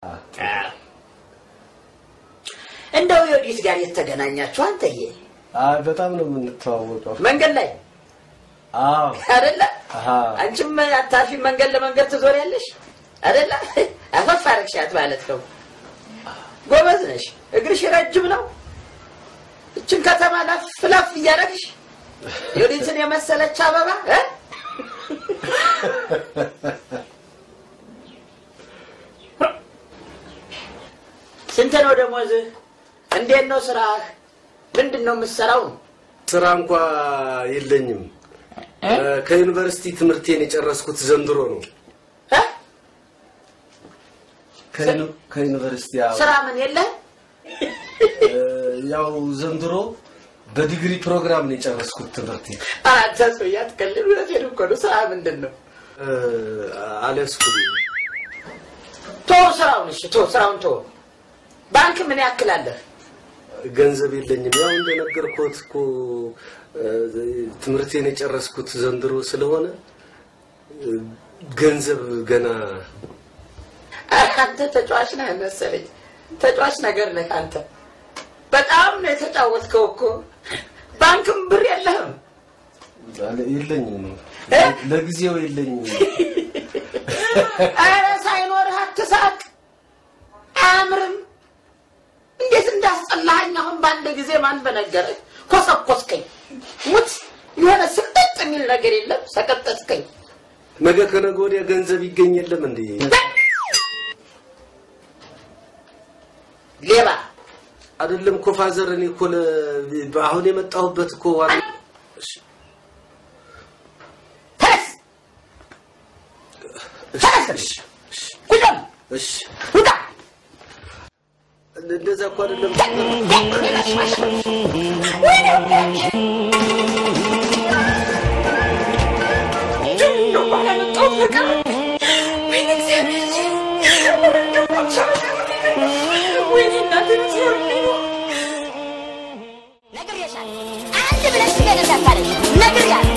እንደው የወዲት ጋር የተገናኛችሁ አንተዬ አይ በጣም ነው የምንተዋወቀው። መንገድ ላይ አዎ አይደለ? አሃ አንቺም አታፊ መንገድ ለመንገድ ትዞሪያለሽ አይደለ? አፈፍ አረግሻት ማለት ነው። ጎበዝ ነሽ። እግርሽ ረጅም ነው። እችን ከተማ ላፍ ላፍ እያደረግሽ የወዲትን የመሰለች አበባ እ? ስንት ነው ደሞዝህ? እንዴት ነው ስራህ? ምንድን ነው የምትሰራው? ስራ እንኳ የለኝም። ከዩኒቨርሲቲ ትምህርቴን የጨረስኩት ዘንድሮ ነው። እ? ከዩኒ- ከዩኒቨርሲቲ ያው ስራ ምን የለህ? እ፣ ያው ዘንድሮ በዲግሪ ፕሮግራም ነው የጨረስኩት ትምህርቴ። አንተ ሰውዬ አትቀልድ። እውነቴን እኮ ነው። ስራ ምንድን ነው? እ፣ አልያዝኩም። ቶ ስራውን እሺ፣ ቶ ስራውን ቶ ባንክ ምን ያክል አለህ? ገንዘብ የለኝም። ያው እንደነገርኩት እኮ እ፣ ትምህርቴን የጨረስኩት ዘንድሮ ስለሆነ እ፣ ገንዘብ ገና አንተ ተጫዋች ነህ መሰለኝ። ተጫዋች ነገር ነህ አንተ። በጣም ነው የተጫወትከው እኮ። ባንክም ብር የለህም። አለ- የለኝም። እ? ለጊዜው የለኝም። ኧረ ሳይኖርህ አትሳቅ። አያምርም። እንዴት እንዳስጠላኸኝ አሁን በአንድ ጊዜ ማን በነገረህ? ኮሰኮስከኝ። ሙት የሆነ ስቅጥጥ የሚል ነገር የለም። ሰቀጠጥከኝ። ነገ ከነገ ወዲያ ገንዘብ ይገኝ የለም እንዴ? ሌባ አይደለም እኮ ፋዘር፣ እኔ እኮ ለ- አሁን የመጣሁበት እኮ ዋና እሺ፣ ተነስ፣ ተነስ፣ ቁጭ በል፣ እሺ፣ ውጣ። እንደዛ እኮ አይደለም። ነግሬሻለሁ። አንድ ብለሽ ነገር እንዳታረጊ ነግሬያለሁ።